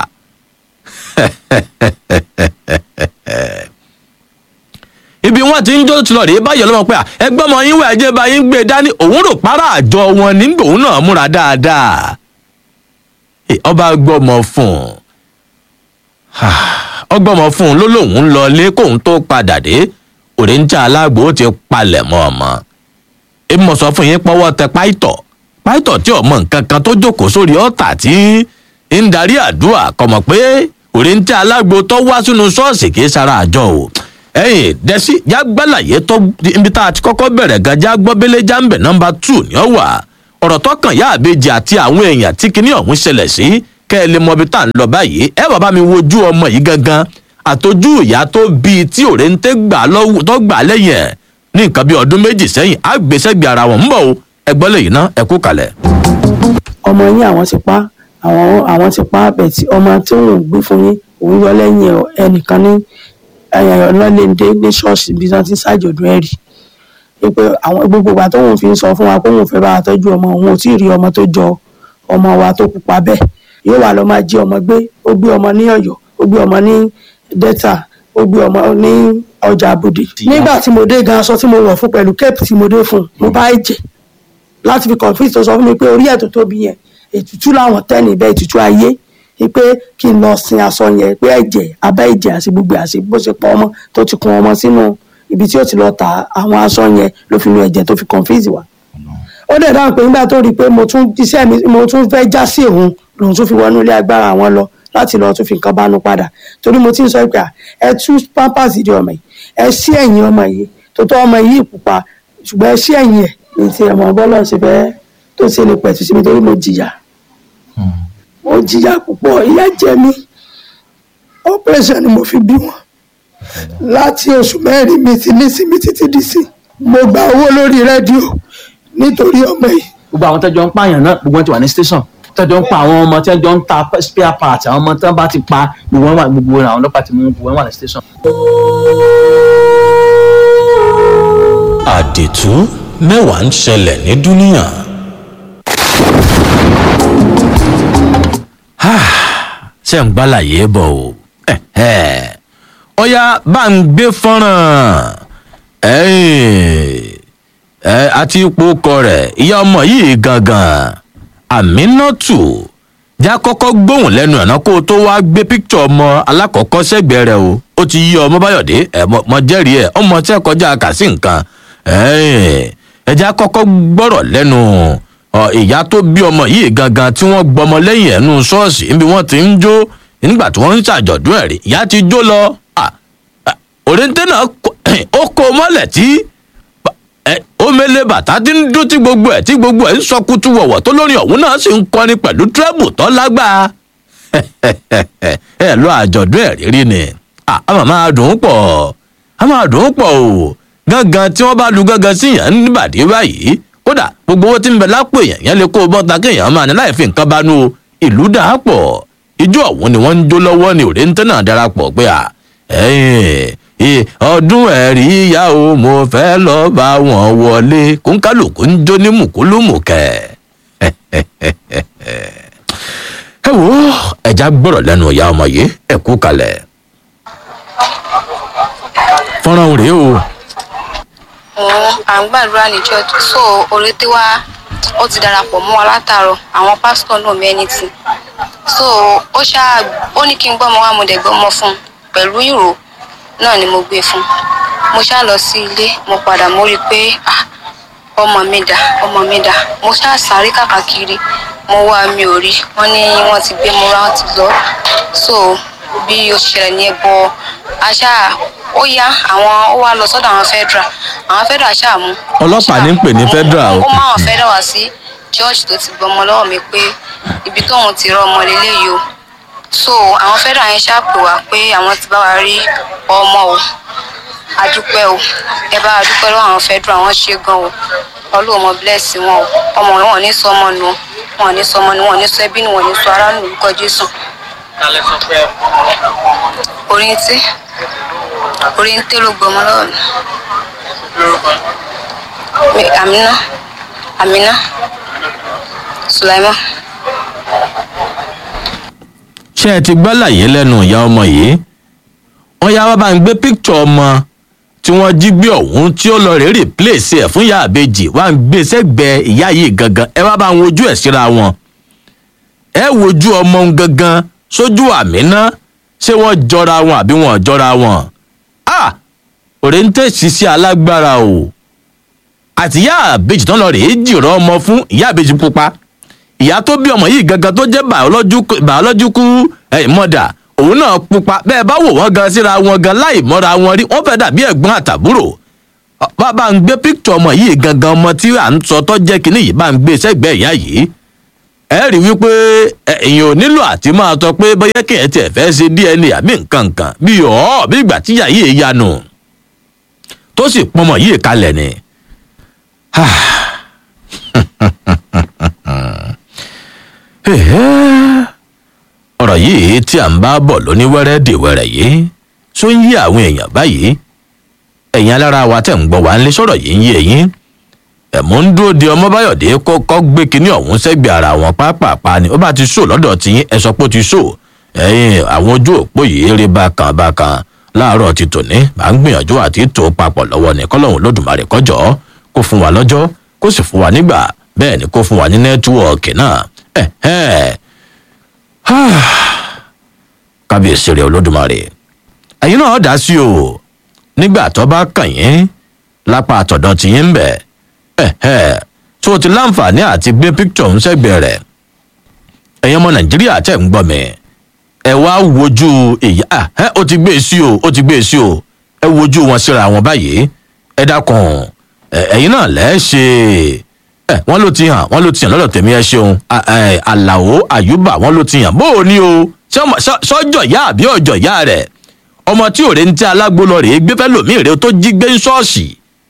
ibi wọn ti ń jó tí lọrẹ báyọ lọmọ pé à, ẹgbẹ́ ọmọ yín wẹ̀ ẹjẹ́ bá yín gbé dání òun rò para àjọ wọn nígbà òun náà múra dáadáa Eh, ọba gbọmọ fún un ọgbọmọ fún un ló lóun ń lọ ilé kóun tó padà dé òrìńjà alágbó ti palẹ̀ mọ́ ọmọ èmi mọ̀ sọ fún yín pọ́wọ́ tẹ páìtọ̀ páìtọ̀ tí ọmọ nǹkan kan tó jókòó sórí ọ̀tà tí ń darí àdúrà kọmọ pé òrìńjà alágbó tó wá sínú ṣọ́ọ̀ṣì kì í sara àjọ o ẹyìn dẹ́sí jágbálàyé tó ibi tá a ti kọ́kọ́ bẹ̀rẹ̀ gan jágbọ́bélé jáǹbẹ̀ nọ́mbà two ni ó wà ọ̀rọ̀ tọkàn yá àbejì àti àwọn èèyàn tí kinní ọ̀hún ṣẹlẹ̀ sí kẹ́ ẹ lè mọ ibi tá à ń lọ báyìí ẹ bàbá mi wojú ọmọ yìí gangan àtọjú ìyá tó bíi tí òrèǹtẹ́ gbà lọ́wọ́ tó gbà lẹ́yìn ẹ̀ ní nǹkan bíi ọdún méjì sẹ́yìn àgbèsẹ́gbẹ̀ ara wọn ń bọ̀ o ẹgbọ́n lè yìí ná ẹ kú kalẹ̀. ọmọ yín àwọn ti pa àwọn àwọn ti pa bẹ̀tì ọmọ tí òun gbé fún yín òun yọ lẹ́yìn ẹ̀ ẹnìkan ní ọlọ́lẹ́ndé ní ṣọ́ọ̀ṣì bí wọ́n ti ń ṣàjọ̀dún ẹ̀rì wípé àwọn gbogbo ìgbà tóun fi ń sọ fún wa pé òun fẹ́ bá wa tọ́jú ọmọ òun ò tí ì rí ọmọ tó jọ ọmọ wa tó pupa bẹ́ẹ̀ yóò wà lọ máa jí ọmọ gbé ó gbé ọmọ ní ọ̀yọ́ ó gbé ọmọ ní delta ó gbé ọmọ ní ọjà àbòdì nígbà tí mo dé gan aṣọ tí mo wọ̀ fún pẹ̀lú kẹ́ẹ̀pù tí mo dé fún mo bá ẹ̀jẹ̀ láti fi confuse tó sọ fún mi pé orí ẹ̀ tó tóbi yẹn ètùtù làwọn tẹ́ni bẹ́ẹ̀ ètùtù ayé pé kí n lọ sin aṣọ yẹn pé ẹ̀jẹ̀ abẹ́ ẹ̀jẹ̀ àti gbogbo àti bó ṣe pọ̀ ọmọ tó ti kun ọmọ sínú ibi tí ó ti lọ ta àwọn aṣọ yẹn ló fi nu ẹ̀jẹ̀ tó fi confuse wa. ó dẹ̀ dáhùn pé nígbà tó rí i pé mo tún iṣẹ́ mi mo tún fẹ́ já sí òun lòun tún fi wọnú ilé agbára àwọn lọ láti lọ tún fi nǹkan bánu padà torí mo ti ń sọ pé à, ẹ tú pampers di ọmọ yìí ẹ sí ẹ̀yìn ọmọ yìí tó tọ́ ọmọ yìí pupa ṣùgbọ́n ẹ sí ẹ̀yìn ẹ̀ ní ti ọmọ bọ́lá ṣe fẹ́ tó ṣe lè pẹ̀tù sí mi torí mo jìyà mo jìyà púpọ̀ ìyà jẹ mí operation ni mo fi bí wọn láti oṣù mẹ́rin mi ti ní sinmi títí di sí mo gba owó lórí rédíò nítorí ọmọ yìí gbogbo àwọn tẹjọ ń pààyàn náà gbogbo wọn ti wà ní station tẹjọ ń pa àwọn ọmọ tẹjọ ń ta spare part àwọn ọmọ tẹjọ bá ti pa gbogbo wọn wà gbogbo àwọn ọlọ́pàá ti mú gbogbo wọn wà ní station. àdètú mẹ́wàá ń ṣẹlẹ̀ ní dúníà. ṣé ń gbálàyé bọ̀ o ọ̀ya bá ń gbé fọ́nrán ẹ àti ipò ọkọ rẹ̀ ìyá ọmọ yìí gangan aminatu já kọ́kọ́ gbóhùn lẹ́nu ẹ̀nà kó o tó wá gbé píkítọ̀ ọmọ alákọ̀ọ́kọ́ sẹ́gbẹ̀ẹ́ rẹ̀ o ó ti yí ọmọ báyọ̀dé ẹ̀ mọ jẹ́rìí ẹ̀ ọmọ tí ẹ kọjá kà sí nǹkan ẹ̀já kọ́kọ́ gbọ́rọ̀ lẹ́nu ìyá tó bí ọmọ yìí gangan tí wọ́n gbọmọ lẹ́yìn ẹ̀nu ṣọ́ọ̀ṣì níbi wọ́n ti ń jó nígbà tí wọ́n ń ṣàjọ̀dún ẹ̀rí ìyá ti jó lọ òrèǹtẹ̀ náà ó kó mọ́lẹ̀ tí omele bàtà ti ń dún tí gbogbo ẹ̀ tí gbogbo ẹ̀ ń sọ kutu wọ̀wọ̀ tó lórí ọ̀hún náà sì ń kọrin pẹ̀lú tírẹ́bù tó lágbàá ẹ lọ àjọ̀dún ẹ̀rí rí ni a máa máa dùn ún pọ̀ a máa dùn ún pọ̀ o gángan tí wọ́n bá lu gángan sí yàn níbàdí báyìí kódà gbogbo owó tí ń bẹ lápò èèyàn yẹn lè kó o bọ́ta kéèyàn máa ní láì fi nǹkan bá nú ìlú dà á pọ̀ ijó ọ̀hún ni wọ́n ń jó lọ́wọ́ ni òrèǹtẹ́ náà darapọ̀ pé à Ì, ọdún ẹ̀rí ìyá o mo fẹ́ lọ bá wọn wọlé kóńkálùkù ń jó ní mùkúlùmùkẹ́ ẹ wo ẹja gbọ́rọ̀ lẹ́nu ìyá ọmọ yìí ẹ kú kalẹ̀ fọ́nrán rèé o òun à ń gbàdúrà ní church so orété wa ó ti darapọ̀ mọ́ wa látàárọ̀ àwọn pásítọ̀ náà mẹ́nìtì so ó ṣáà ó ní kí n gbọ́mọ wá mo dẹ̀ gbọ́mọ fún un pẹ̀lú ìró náà ni mo gbé fún un mo ṣáà lọ sí ilé mo padà mo rí i pé ah ọmọ mi dà ọmọ mi dà mo ṣáà sáré kàkàkiri mo wá mi ò rí wọn ní wọn ti gbé mo rá wọn ti lọ so bí ó ṣẹlẹ̀ ní ẹbọ aṣá ó yá àwọn ó wá lọ sọ́dọ̀ àwọn federal àwọn federal ṣáà mú ọlọ́pàá ní ń pè ní federal ó o mú àwọn federal wá sí church tó ti gbọmọ lọ́wọ́ mi pé ibi tóun ti rọ ọmọ lélẹ́yìí o so àwọn federal yẹn ṣáà pè wá pé àwọn ti bá wa rí ọmọ o adúpẹ́ o ẹ bá adúpẹ́ lọ́wọ́ àwọn federal wọn ṣe gan o ọlọ́run mọ bless wọn o ọmọ wọn ò ní sọ ọmọ nù wọn ò ní sọ ọmọ nù wọn ò ní sọ ẹbí nù wọn ò ní sọ ará nù lórúkọ jésù kálẹ̀ sọ pé orin tí orin tí ló gbọmọ lọ́wọ́ mi. lórúkọ Mi Amina Amina Sulaiman. ṣé ẹ ti gbọ́ láyé lẹ́nu ìyá ọmọ yìí wọ́n yá wá bá ń gbé píkṣọ̀ ọmọ tí wọ́n jí gbé ọ̀hún tí ó lọ rèé rìpléèsì ẹ̀ fún ìyá àbejì wá ń gbé sẹ́gbẹ̀ẹ́ ìyá yìí gangan ẹ wá bá ń wojú ẹ̀ síra wọn ẹ wojú ọmọ ń gangan sójú àmínà ṣé wọ́n jọra wọn àbí wọn ò jọra wọn ah òrèǹtẹ̀ ṣiṣẹ́ alágbára o àti ìyá àbejì tán lọ rèé jìrọ̀ ọmọ fún ìyá àbejì pupa ìyá tó bí ọmọ yìí gangan tó jẹ́ biological eh, mother òun náà pupa bẹ́ẹ̀ bá wò wọ́n gan síra wọn gan láì mọ́ra wọn rí wọ́n fẹ́ dàbí ẹ̀gbọ́n àtàbúrò Ọ, bá bá ń gbé píktọ̀ ọmọ yìí gangan ọmọ tí à ń sọ tó jẹ́ kinní yìí bá ń gbé sẹ́gbẹ̀ẹ́ ìyá yìí ẹ rí wípé ẹ, èèyàn ò nílò àti máa tọ pé bóyá kí ẹ tiẹ̀ fẹ́ ṣe dna àbí nǹkan nǹkan bí ọ̀ bí ìgbà tíyà yìí yanu tó sì pọnmọ yìí kalẹ̀ ni. Ẹ̀hẹ́. ọ̀rọ̀ yìí tí à ń bá bọ̀ lóníwẹ́rẹ́ dèwẹ́rẹ́ yìí tó ń yí àwọn èèyàn báyìí ẹ̀yin alára wa tẹ̀ ń gbọ́ wá ń lé sọ̀rọ̀ yìí ń yé yín ẹ̀mú ń dúró de ọmọbáyọ̀dé kọ́kọ́ gbé kinní ọ̀hún sẹ́gbẹ̀ẹ́ ara wọn pápápá ni ó bá ti sọ lọ́dọ̀ tiyín ẹ sọ pé ó ti sọ ẹ̀yin àwọn ojú òpó yìí rí bákan bákan láàárọ̀ ti tòní à ń gbìyànjú àti tò papọ̀ lọ́wọ́ ní kọ́lọ́hún lódùmarè kọjọ́ kó fún wa lọ́jọ́ kó sì fún wa nígbà bẹ́ẹ̀ ni kó fún wa ní nẹ́tíwọ̀ọ̀kì náà ẹ̀hẹ́ kábíyèsí rẹ olódùmarè ẹ̀yin náà dá sí o nígbà tó bá kàn yín lápá àtọ̀dọ̀ tí yín ń bẹ̀ ẹ̀hẹ́ tó o ti láǹfààní àti gbé píkítọ̀ ń sẹ́gbẹ̀ẹ́ rẹ̀ ẹ̀yin ọmọ nàìjíríà tẹ̀ ń gbọ́ mi ẹ wá wojú ìyá ẹ ó ti gbé e sí o ó ti gbé e sí o ẹ wojú wọn síra wọn báyìí ẹ dákun ẹ, ẹ̀yin náà lẹ́ẹ̀ ṣe ẹ wọ́n ló ti hàn wọ́n ló ti hàn lọ́dọ̀ tèmi ẹ ṣeun A- ẹ, àlàó àyùbá wọ́n ló ti hàn bó o ní o ṣé ọmọ- ṣọ- ṣọjọ ìyá àbí ọjọ ìyá rẹ ọmọ tí òre ń tẹ alágbó lọ rèé gbé fẹ́ lòmíì rèé tó jí gbé ń ṣọ́ọ̀ṣì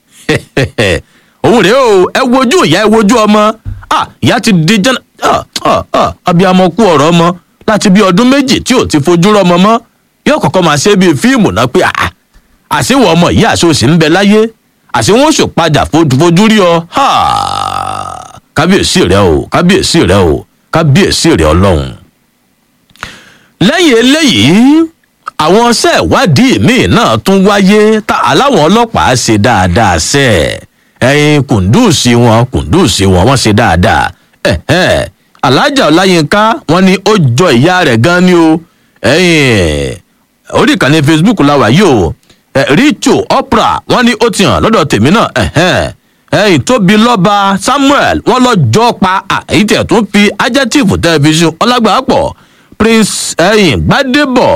òun rèé o ẹ wojú ìyá ẹ wojú ọmọ ah ìyá ti di jẹ́nà ah ah ah abiyamọ kú ọ̀rọ̀ ọmọ láti bí ọdún méjì tí ò ti fojú rọmọ mọ́ yóò kọ́kọ́ máa ṣe bíi fíìmù náà pé ah àṣewọ̀ ọmọ yìí àṣeòsì ń bẹ láyé àṣewọ́n oṣù padà fo- fojú rí ọ ha kábíyèsí rẹ o kábíyèsí rẹ o kábíyèsí rẹ ọlọ́run lẹ́yìn eléyìí àwọn ọṣẹ́ ìwádìí míì náà tún wáyé tá aláwọn ọlọ́pàá ṣe dáadáa ṣe ẹyin kùndùsì wọn kùndùsì wọn wọn ṣe dáadáa ẹ̀hẹ́ alájà ọláyínká wọn ni ó jọ ìyá rẹ̀ gan ni o ẹyin orí ìkànnì facebook la wà yìí o ẹ, richo opera wọn ni ó ti hàn lọ́dọ̀ tèmi náà ẹ̀hẹ́n ẹ̀yìn tóbi lọ́ba samuel wọn lọ jọ pa àyí tẹ̀ tún fi adjective tẹlifíṣàn ọlágbàpọ̀ prince ẹ̀yìn gbadebo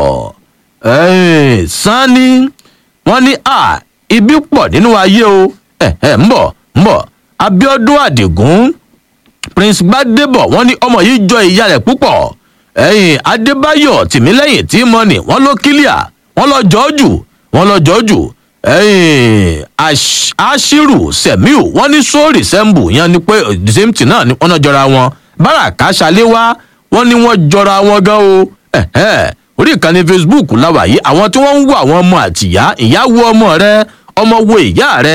ẹ̀yìn sanni wọn ní à ibi pọ̀ nínú ayé o ẹ̀hẹ́ ń bọ̀ ń bọ̀ abiodun adigun prince gbadebo wọn ní ọmọ yìí jọ ìyá rẹ̀ púpọ̀ ẹ̀yìn adébáyọ̀ tìmílẹ́yìn tí mọ́nì wọn ló kílíà wọn lọ jọ́ jù wọn lọ jọ́ jù ẹ̀yìn Ash- ashiru semiu wọn ní sóòrì sẹ́ńbù yẹn ni pé eh, the same thing náà ni wọn náà jọra wọn báràkà ṣàléwá wọn ní wọn jọra wọn gan o ẹ̀hẹ́ orí ìkànnì facebook láwà yìí àwọn tí wọ́n ń wo àwọn ọmọ àtìyá ìyá wo ọmọ rẹ ọmọ wo ìyá rẹ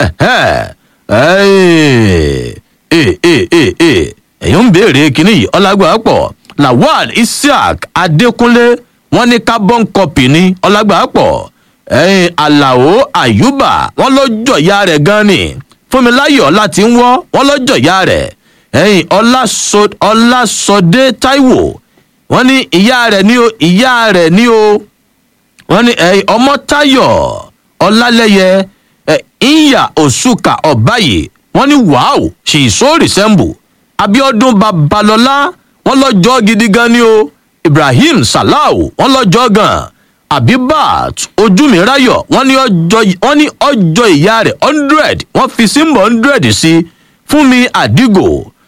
èyàn ń béèrè kínní yìí ọlágbà pọ̀ lawal isiaq adékúnlé wọ́n ní carbon copy ní ọlágbà pọ̀ alao ayuba wọ́n lọ́jọ́ ìyá rẹ̀ gan ni fúnmiláyọ̀ láti ń wọ́ wọ́n lọ́jọ́ ìyá rẹ̀ ẹ̀yìn ọlásọdé taiwo wọ́n ní ìyá rẹ̀ ní o ìyá rẹ̀ ní o wọ́n ní ẹ̀yìn ọmọtayọ̀ ọlálẹ́yẹ ìyá òṣùkà ọ̀báyé wọ́n ní wàhù she is so resemble abiodun babalọlá wọ́n lọ́jọ́ gidi gan ni o ibrahim salau wọ́n lọ́jọ́ gan abibat ojúmìírayọ̀ wọ́n ní ọjọ́ ìyá rẹ̀ hundred wọ́n fi símbọ̀ hundred sí fúnmi àdìgò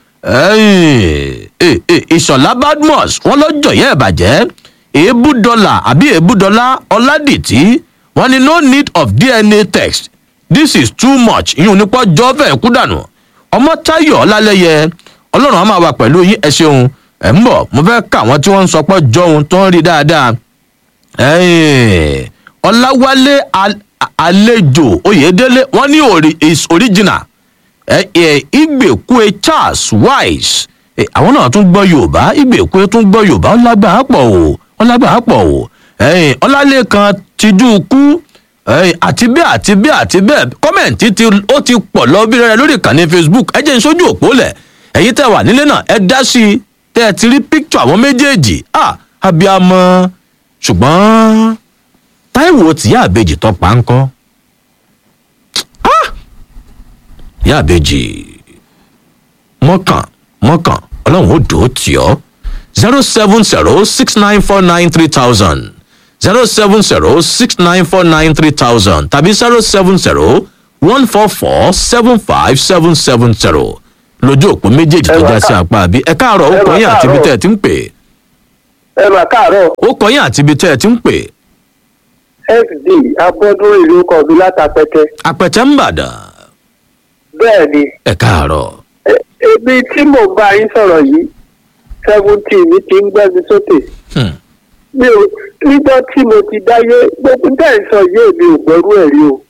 ìṣọ̀lá badmus wọ́n lọ́jọ́ yẹ́ ìbàjẹ́ èébú dọ́là àbí èébú dọ́là ọ̀làdìtì wọ́n ní no need of dna test this is too much ìyún nípa jọ́ fẹ́ẹ́ kú dànù ọmọ táyọ̀ ọlálẹ́yẹ ọlọ́run á máa wà pẹ̀lú yín ẹ ṣeun ẹ̀ ń bọ̀ mo fẹ́ ká àwọn tí wọ́n ń sọ pé jọun tó ń rí dáadáa ọláwálé àlejò oyèdélé wọ́n ní is original ìgbèkúe charles wise àwọn náà tún gbọ́ yorùbá ìgbèkúe tún gbọ́ yorùbá ọlágbà pọ̀ o ọlágbà pọ̀ o ọlálẹ́kan tijú kú àti bẹ́ẹ̀ àti bẹ́ẹ̀ àti bẹ́ẹ̀ kọ́mẹ̀ntì tí ó ti pọ̀ lọ bí rẹ̀ lórí ìkànnì facebook ẹ jẹ́ ìṣojú òpó lẹ̀ ẹ̀yin tẹ́ wà nílé náà ẹ dá sí i tẹ́ ẹ ti rí píkítọ̀ àwọn méjèèjì ah abiyamọ ṣùgbọ́n táìwò tìyá àbejì tó pa ń kọ́ ìyá àbejì mọ́kàn mọ́kàn ọlọ́run ó dùn ó tì ọ́ zero seven zero six nine four nine three thousand zero seven zero six nine four nine three thousand tàbí zero seven zero one four four seven five seven seven zero lójú òpó méjèèjì tó já sí apá àbí ẹ káàárọ̀ ó kọ́ yín àti ibi tẹ́ ẹ ti ń pè. ẹ mà káàárọ̀. ó kọ́ yín àti ibi tẹ́ ẹ ti ń pè. fd abọ́dún ìlú kọ̀ọ̀bí látàpẹ́tẹ́. àpẹtẹ ń bàdàn. bẹ́ẹ̀ ni. ẹ káàárọ̀. ebi tí mò ń bá yín sọ̀rọ̀ yìí seventeen mi ti ń gbẹ́mi sókè. mi ò nígbà tí mo ti dáyé gbogbo tẹ̀ ń sọ yé mi ò gbọ́rú ẹ̀ rí o.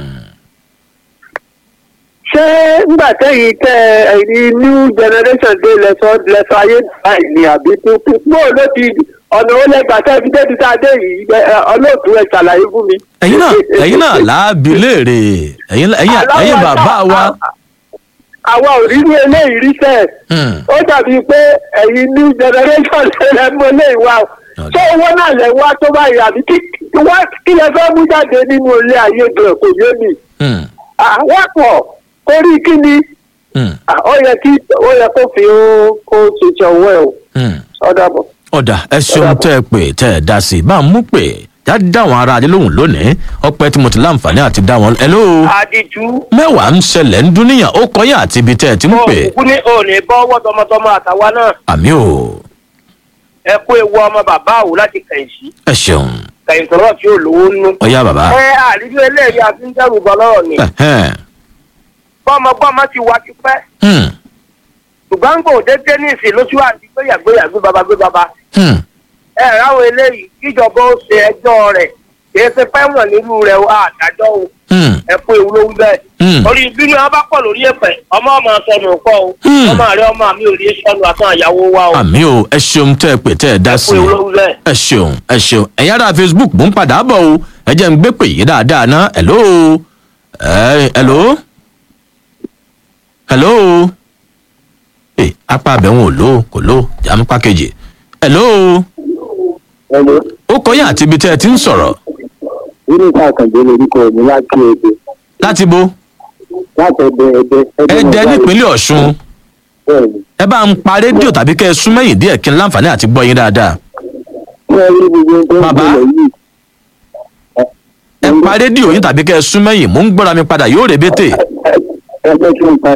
ṣé nígbà tẹ́yìn tẹ ẹ̀yin new generation dé lẹ́sọ̀ lẹ́sọ̀ ayé báyìí ni àbí tuntun bó ló ti ọ̀nà ó lẹ́gbàá tẹ́ fi débi tá a dé yìí ọlọ́ọ̀tún ẹ̀ ṣàlàyé fún mi. ẹ̀yin náà ẹ̀yin náà láàbì léèrè ẹ̀yin ẹ̀yin bàbá wa. àwa ò rí ní eléyìí rí sẹ́ẹ̀. ó dàbí pé ẹ̀yin new generation lè mú eléyìí wá tó owó náà lè wá tó báyìí àbí kí lè fẹ́ mú jáde nínú ilé ayé gan kò yé mi. àwọn pọ̀ orí kí ni ó yẹ kí ó yẹ kó fi kó ṣèṣe ọwọ́ ẹ̀ o ọ̀dà bọ̀. ọ̀dà ẹ ṣeun tẹ́ ẹ pè tẹ́ ẹ dá sí i bá a mú pè já dáwọn ará adé lóhùn lónìí ọpẹ tí mo ti láǹfààní àti dá wọn. hello. àdìjú. mẹ́wàá ń ṣẹlẹ̀ ń dúníyàn ó kọ́ yín àti ibi tẹ́ ẹ ti ń pè. òkú ní òní bọ́wọ́ tọmọtọmọ àtàwa náà. àmì o. ẹ kó ewu ọmọ bàbá àwò láti kẹ̀yìn sí. ẹ ṣeun. kẹ̀yìn tọrọ tí ò lówó nú. ọyá bàbá. ẹ àrídú eléyìí àti ń dẹrù bọ lọ́rọ̀ ni gbọ́mọgbọ́mọ ti wá ti pẹ́. ṣùgbọ́n kò dédé ní ìsìn lóṣù àti gbéyàgbéyàgbé baba gbé baba. ẹ ráwọn eléyìí kíjọba ó ṣe ẹjọ́ rẹ̀ kì í ṣe fẹ́wọ̀n nínú rẹ̀ àdájọ́ o. ẹ kú ewu ló ń bẹ́ẹ̀. orí bínú wọn bá pọ̀ lórí ẹ̀pẹ̀ ọmọ ọmọ sọnù kọ́ o. ọmọ rẹ ọmọ mi ò rí sọnù àtàn àyàwó wa o. àmì o ẹ ṣeun tẹ́ ẹ pè tẹ́ ẹ dá sí i ẹ ṣeun ẹ ṣeun ẹ̀yin ará facebook mò ń padà bọ̀ o ẹ jẹ́ ń gbé pè yí dáadáa ná hello hello hello eh apá abẹ́wọ̀n ò lò kò lò jàm pákéjì hello ó kọ́ yín àti ibi tẹ́ ẹ ti ń sọ̀rọ̀. nínú ìta àkàndé lórúkọ mi láti ẹgbẹ. láti bo. láti ẹgbẹ ẹgbẹ. ẹdẹ nípínlẹ̀ ọ̀ṣun. ẹ bá ń pa rédíò tàbí kẹ́ ẹ sún mẹ́yìn díẹ̀ kí n láǹfààní àti gbọ́ yín dáadáa. bàbá ẹ pa rédíò yín tàbí kẹ́ ẹ sún mẹ́yìn mò ń gbọ́ra mi padà yóò rèébétè ẹgbẹ́ tí ń pa.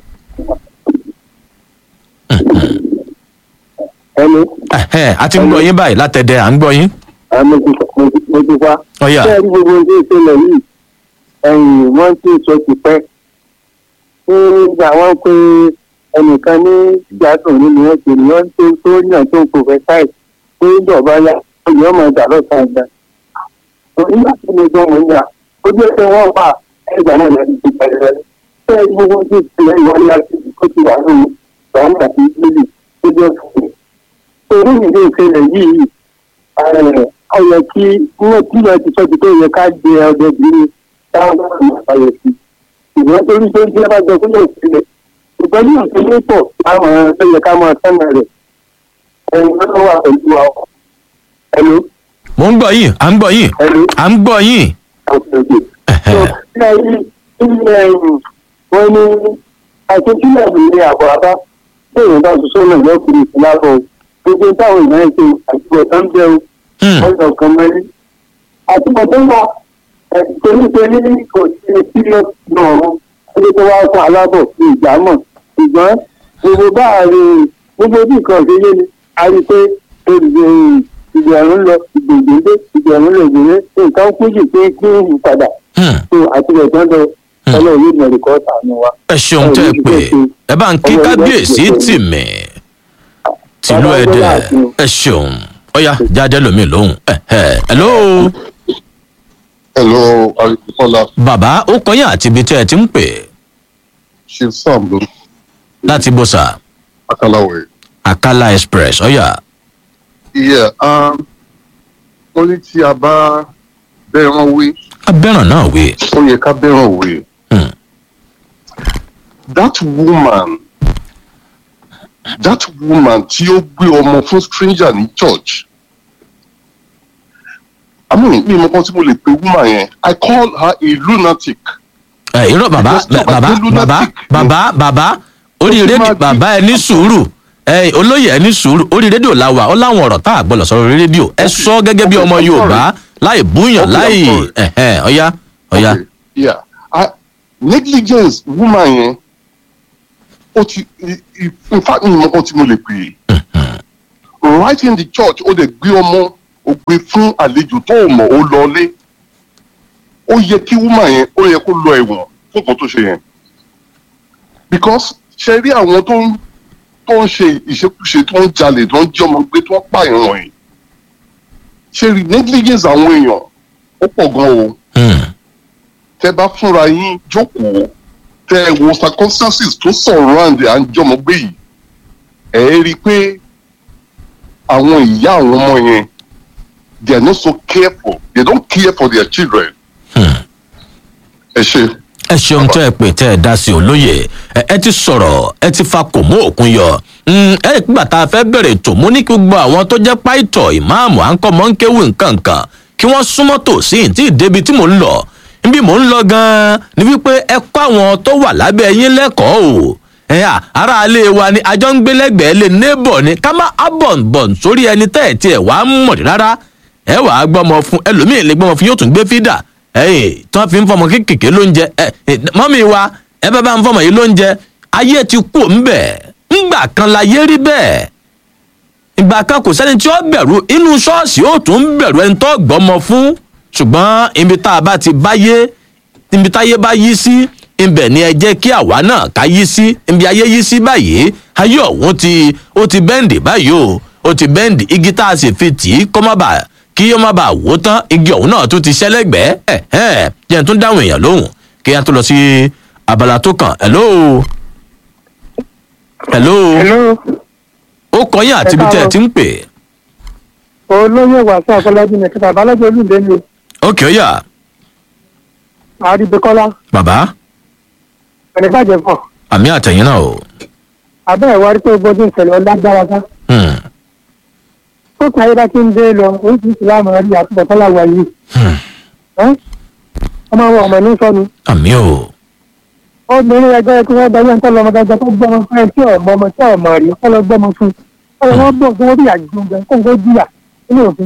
ẹni. a ti ń gbọ́ yín báyìí látẹ̀dẹ̀ à ń gbọ́ yín. mo ti mo ti fa. ọ̀yà. bẹ́ẹ̀ ni gbogbo ohun tó ń ṣẹlẹ̀ yìí ẹ̀yìn wọ́n ti sọ ti pẹ́. nígbà wọn pé ẹnìkan ní ìgbádùn nínú wọn pè ní wọn tó tó yàn tó ń professor pé ìjọba yá olè ọmọ ìjà lọ́sàn-án ìgbà nígbà tí mo gbọ́ wọn yà ó jẹ́ pé wọ́n wà ẹgbàá náà lẹ́nu ti bẹ̀rẹ̀ rẹ̀ ṣé gbogbo tí ìpínlẹ̀ ìwọlé àti ìkó ti wà nínú ìwọ̀n àti ìpínlẹ̀ tó jẹ́ fún mi. torí ìdí ìṣẹ̀lẹ̀ yìí ọ yẹ kí wọ́n tí wọ́n ti sọ ti pé yẹ ká jẹ ọdẹ bìíní táwọn bá wà láyé sí ìwọ́n torí pé tí wọ́n bá jẹ kúlẹ̀ sílẹ̀ ìgbọ́n ní ìpínlẹ̀ pọ̀ láwọn tó yẹ ká máa sẹ́nà rẹ̀ ẹ̀yìn lọ́wọ́ wà pẹ̀lú wa ẹ̀lú mo ń gbọ́ yín à ń gbọ́ yín à ń gbọ́ yín. wọ́n ní àṣetúlẹ̀ ní àbọ̀ àbá tí èèyàn bá ṣiṣẹ́ náà lọ́kùnrin ìfúnlábọ̀ gbogbo táwọn èèyàn ṣe àtúbọ̀ tó ń bẹ́ o ọ̀sán kan mẹ́rin. àtúbọ̀ tó wà torí pé ní kò sí sílẹ̀ náà rún ẹni tó wá fún alábọ̀ ní ìjámọ̀ ṣùgbọ́n gbogbo bá a rí gbogbo bí nǹkan ṣe yé ni a rí pé olùdó ìgbẹ̀rún lọ ìgbègbè ìgbẹ̀rún lọ ìgbèrè nǹkan kújì pé kí n padà. tó àtúbọ̀ tó ń lọ ọlọ́run yóò mọ̀ ẹ̀kọ́ tàánú wa. ẹ ṣeun tẹ́ ẹ pé ẹ bá ń kí kábíyèsí tì mí tìlú ẹdẹ ẹ ṣeun ọyá jáde lómi lóhùn ẹ ẹ hello. hello arikola. bàbá ó kọyìn àti ibi tẹ́ ẹ ti ń pè. chief sam ló. láti bó sa. akalawe. akala express ọyà. iye wọ́n ní tí a bá bẹ́ẹ̀ràn wé. a bẹ́ẹ̀ràn náà wé. ó yẹ ká bẹ́ẹ̀ràn wé. that woman that woman tí ó gbé ọmọ fún stranger ní church i mean mi mọ kan tí mo lè pe woman yẹn i call her a lunatic. ẹ irọ́ bàbá bàbá bàbá bàbá bàbá orí rédíò bàbá ẹ ní sùúrù ẹ olóyè ẹ ní sùúrù orí rédíò la wà ó láwọn ọ̀rọ̀ tá a gbọ́dọ̀ sọ̀rọ̀ orí rédíò ẹ sọ gẹ́gẹ́ bí ọmọ yorùbá láì búyàn láì ọ̀yá ọ̀yá. yeah I, negligence woman yẹn ó ti in fact mi mọ kan tí mo lè pè é right in the church ó lè gbé ọmọ ó gbé fún àlejò tó o mọ̀ ó lọlé ó yẹ kí woman yẹn ó yẹ kó lọ ẹ̀wọ̀n fún nǹkan tó ṣe yẹn because ṣe rí àwọn tó ń tó ń ṣe ìṣekúṣe tó ń jalè tó ń jí ọmọ gbé tó ń pààyàn wọ̀nyí ṣe rí negligence àwọn èèyàn ó pọ̀ gan o tẹ bá fúnra yín jókòó tẹ wo circumstances tó surround à ń jọmọ gbé yìí ẹ rí i pé àwọn ìyá àwọn ọmọ yẹn they are not so careful they don't care for their children. ẹ ṣe. ẹ ṣeun tẹ́ ẹ pè tẹ́ ẹ dá sí olóye ẹ ti sọ̀rọ̀ ẹ ti fa kò mú òkun yọ ẹ nígbà tá a fẹ́ bẹ̀rẹ̀ ètò mú ní kí gbogbo àwọn tó jẹ́ páìtọ̀ ìmáàmù à ń kọ́ mọ́ ń kéwì nǹkan kan kí wọ́n súnmọ́ tòsí tí ìdébi tí mò ń lọ níbi mò ń lọ gan-an ni wípé ẹ kọ́ àwọn tó wà lábẹ́ yín lẹ́kọ̀ọ́ o ẹ̀yà ara alẹ́ wa ni àjọ ń gbé lẹ́gbẹ̀ẹ́ lé neighbor ni ká má abọ̀nbọ̀n sórí ẹni tẹ́ ẹ̀ tiẹ̀ wá mọ̀ rárá ẹ wàá gbọ́mọ fún ẹlòmíín lè gbọ́mọ fún yóò tún gbé fídà ẹyìn tí wọn fi ń fọmọ kékèké lóúnjẹ ẹ mọ́mí wa ẹ bá bá ń fọmọ yìí lóúnjẹ ayé ti kú ńbẹ ńgbà kan láyé rí bẹ́ẹ̀ ìgbà kan kò sẹ́ni tí ó bẹ̀rù inú ṣọ́ọ̀ṣì ó tún ń bẹ̀rù ẹni tó gbọ́mọ fún ṣùgbọ́n ibi tá a bá ti báyé ibi táyé bá yí sí ibẹ̀ ni ẹ jẹ́ kí àwa náà ká yí sí ibi ayé yí sí báyìí ayé ọ̀hún ti ó ti bẹ́ǹdì báyìí o ó ti bẹ́ǹdì igi tá a sì fi tì í kọ́ má bàa kí yóò má bàa wó tán igi ọ̀hún náà tún ti ṣẹlẹ́gbẹ̀ẹ́ ẹ̀ ẹ̀ jẹ́ n tún dáhùn èèyàn lóhùn kí a tó lọ sí abala tó kàn hello. hello. hello. ó kọyìn àti ibi tẹ́ ẹ ti ń pè. olóyè wàásù àfọlájú ní kíkà abálájọ olùdé ni. ókè ó yà. àríbíkọ́lá. bàbá. ẹni bàjẹ́ fọ̀. àmì àtẹ̀yìn náà o. abẹ́ ẹ̀ wá rí pé gbọ́dọ̀ ìṣẹ̀lẹ̀ ọlágbára ká tó kàn ayé bá ti ń dé lọ oríṣiríṣi láàmú rí àtúbọ̀tán làwà yìí. ọmọ àwọn ọmọ ní sọnù. àmì o. obìnrin ẹgbẹ́ kí wọ́n dáyé nǹkan lọ́mọ dájọ́ tó gbọ́mọ fún ẹ tí ọmọ ọmọ tí ọmọ rí kọ́ lọ gbọ́mọ fún un. ọ̀rọ̀ wọn bọ̀ fún wọn bí àjùmọ̀ kó ń kó jìyà nínú òfin.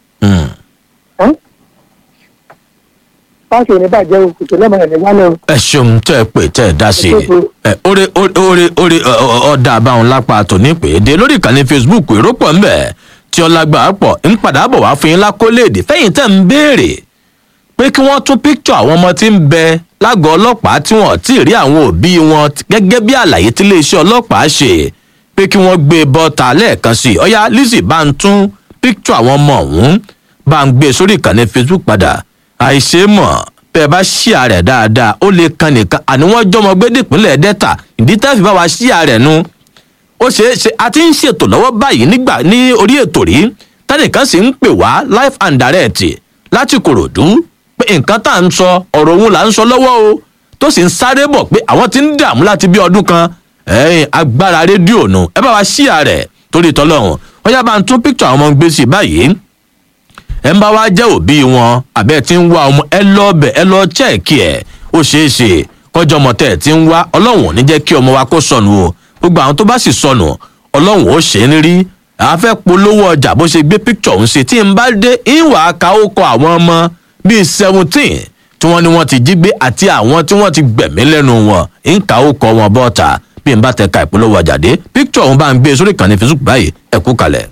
fáṣọ ní bàjẹ́ o kò tó lọ́mọ rẹ̀ wálẹ̀ o. ẹ ṣeun tẹ ẹ pè tẹ ẹ dá sí i ẹ orí orí orí ọ̀dà àbáwọn lápá tòní pé dé lórí ìkànnì facebook èrò pọ̀ ń bẹ̀ tí ọlágbà pọ̀ ń padà bọ̀ wá fún yín lákóléèdè fẹ́yìn tẹ̀ ń béèrè pé kí wọ́n tún píkṣọ̀ àwọn ọmọ tí ń bẹ lágọ̀ọ́ ọlọ́pàá tí wọ́n ti rí àwọn òbí wọn gẹ́gẹ́ bí àlàyé tí iléeṣẹ́ ọlọ́pàá ṣe pé kí wọ́n gbé bọ́ta lẹ́ẹ̀kan sí i ọ̀yá lizzy bá ń tún píkṣọ àwọn ọmọ ọ̀hún bá ń gbé sórí ìkànnì facebook padà àìṣe mọ̀ bẹ́ ẹ bá ṣíà rẹ̀ dáadáa ó lè kan nìkan àní wọ́n jọmọ gbé dìpínlẹ̀ delta ìdí tẹ́ fi bá wa ṣíà rẹ̀ nu ó ṣeé ṣe a ti ń ṣètò lọ́wọ́ báyìí nígbà ní orí ètò rí tẹ́nìkan sì ń pè wá live and direct láti kòròdú pé nǹkan tá à ń sọ ọ̀rọ̀ òun là ń sọ lọ́wọ́ o tó sì ń sáré bọ̀ pé àwọn ti ń dààmú láti bí ọdún kan ẹ̀yìn agbára rédíò nu ẹ bá wa ṣíà rẹ̀ torí tọ́lọ́hún wọ́n yá bá ń tún píkítọ̀ àwọn ọmọ gbé sí báyìí ẹ ń bá wá jẹ́ òbí wọn àbẹ́ tí ń wá ọmọ ẹ lọ bẹ̀ ẹ lọ chẹ́ẹ̀kì ẹ̀ ó ṣeé ṣe kọjọ́ ọmọ tẹ̀ tí ń wá ọlọ́run ò ní jẹ́ kí ọmọ wa kó sọnù o gbogbo àwọn tó bá sì sọnù ọlọ́run ó ṣe é ní rí àáfẹ́ polówó ọjà bó ṣe gbé píkítọ̀ ń ṣe tí ń bá dé ìwà ká ó kọ àwọn ọmọ bíi seventeen tí wọ́n ní wọ́n ti jí gbé àti àwọn tí wọ́n ti gbẹ̀mí lẹ́nu wọn ń ká ó kọ wọn bọ́ta bí n bá tẹ ka ìpolówó ọjà dé píkítọ̀ ọ̀hún bá ń gbé sórí ìkànnì facebook báyìí ẹ̀kú kalẹ̀.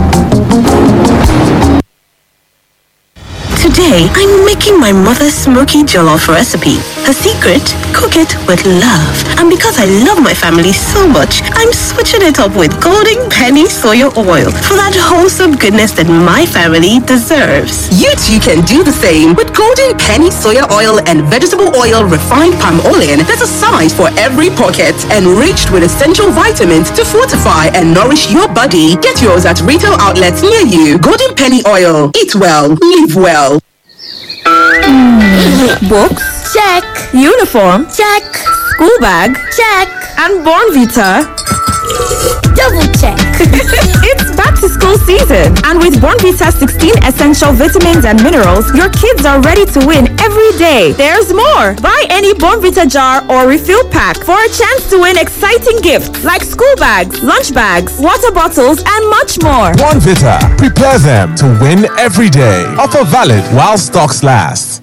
Today, I'm making my mother's smoky jollof recipe. Her secret? Cook it with love. And because I love my family so much, I'm switching it up with Golden Penny Soya Oil for that wholesome goodness that my family deserves. You too can do the same with Golden Penny Soya Oil and Vegetable Oil Refined Palm Olein that's a size for every pocket, enriched with essential vitamins to fortify and nourish your body. Get yours at retail outlets near you. Golden Penny Oil. Eat well, live well. Books? Check. Uniform? Check. School bag? Check. And Born Vita? Double check. it's back to school season. And with Born Vita's 16 essential vitamins and minerals, your kids are ready to win every day. There's more. Buy any Born Vita jar or refill pack for a chance to win exciting gifts like school bags, lunch bags, water bottles, and much more. One Vita. Prepare them to win every day. Offer valid while stocks last.